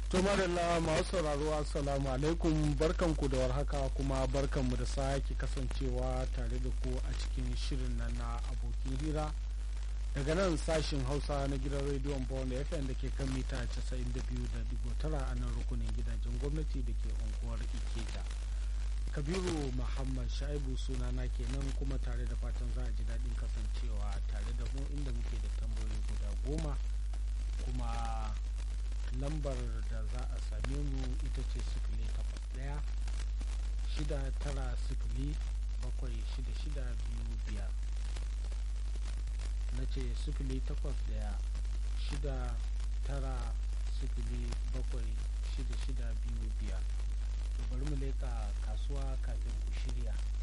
To madalla masu sauraro assalamu alaikum barkanku da warhaka kuma barkanmu da sake kasancewa tare da ku a cikin shirin nan na abokin hira daga nan sashin hausa na gidan rediyon bawon fm da ke kan mita 92.9 a nan rukunin gidajen gwamnati da ke unguwar ikeja kabiru muhammad shaibu sunana kenan kuma tare da fatan za a ji daɗin kasancewa tare da mu inda muke da tambayoyi guda goma kuma lambar da za a same mu ita ce sifili takwas ɗaya shida tara sifili bakwai shida shida biyu biyar na ce sifili takwas ɗaya shida tara sifili bakwai shida shida biyu biyar to bari mu leƙa kasuwa kafin ku shirya